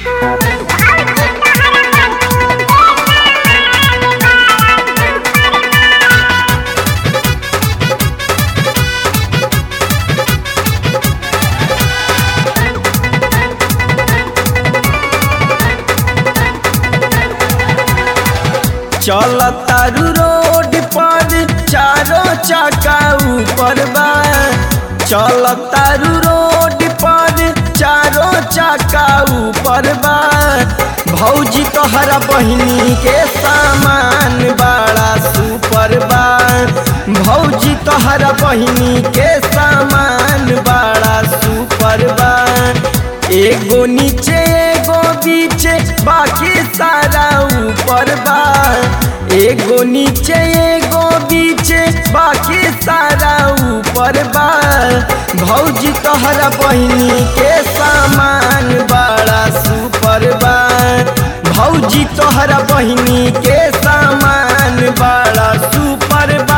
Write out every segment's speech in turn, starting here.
चल तारू रोड पर चारों चक्का ऊपर बा चल तारू रोड पर चारों चक्का ऊपर बा भौजी तोहरा बहिनी के सामान बड़ा सुपर बा भौजी तोहरा बहिनी के सामान बड़ा सुपर बा एगो नीचे एगो बीचे बाकी सारा ऊपर बा एगो नीचे एगो बीचे बाकी सारा ऊपर बा भौजी तोहरा बहिनी के सामान बड़ा सुपर बा भौजी तोहरा बहिनी के सामान बड़ा सुपर बा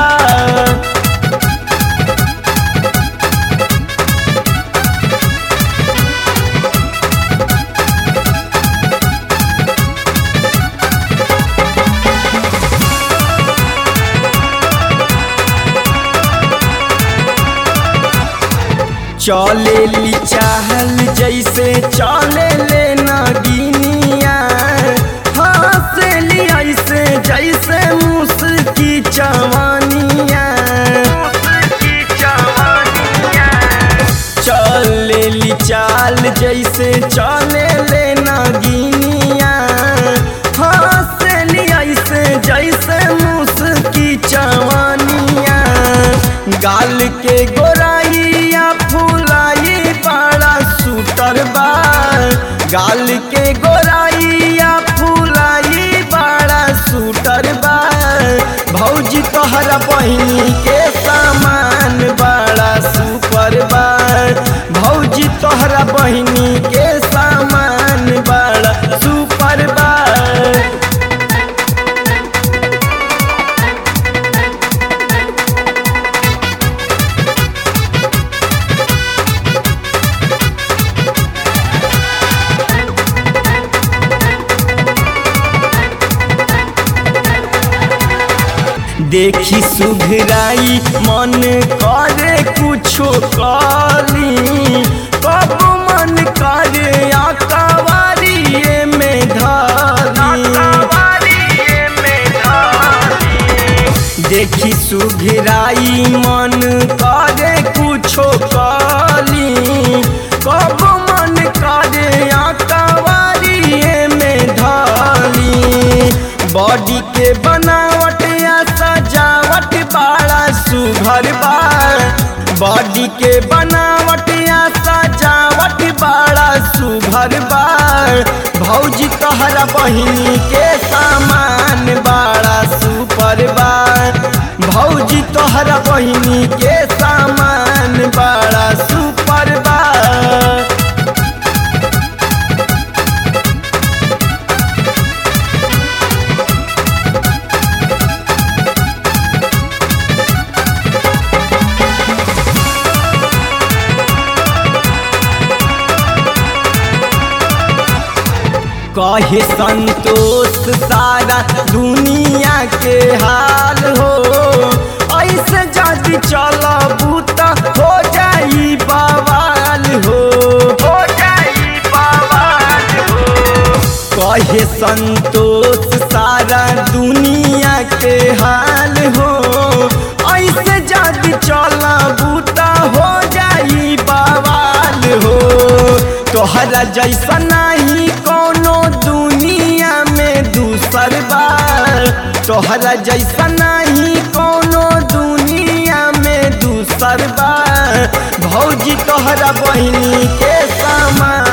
चले ली चाहल जैसे चले ले नगिनिया हंसली ऐसे जैसे मुस्की चवनिया चले ली चाल जैसे चले ले नगिनिया हंसली ऐसे जैसे मुस्की चवनिया गाल के गोराइया फुलाई बड़ा सुटर बा गाल के गोराइया फुलाई बड़ा सुटर बा भौजी तोहरा बहिनी के सामान बड़ा सुपर बा भौजी तोहरा बहिनी के सामान बड़ा सुपर बा देखी सुघराई मन करे कुछो काली कब मन करे आकावारिये में धारी देखी सुघराई मन करे कुछो काली कब मन करे आकावारिये में धारी बॉडी के बनावट या सजावट बड़ा सुघर बा बॉडी के बनावट या सजावट बड़ा सुघर बा भौजी तोहरा बहिनी के सामान बड़ा सुपर बा भौजी तोहरा बहिनी के सामान बड़ा सुपर बा कहे संतोष सारा दुनिया के हाल हो ऐसे जदि चलबू त हो जाई बवाल हो हो जाई बवाल हो कहे संतोष सारा दुनिया के हाल हो ऐसे जदि चलबू त हो जाई बवाल हो तोहरा जैसा नहीं कोनो दुनिया में दूसर बार तोहरा जैसा नहीं कोनो दुनिया में दूसर बार भौजी तोहरा बहिनी के सामान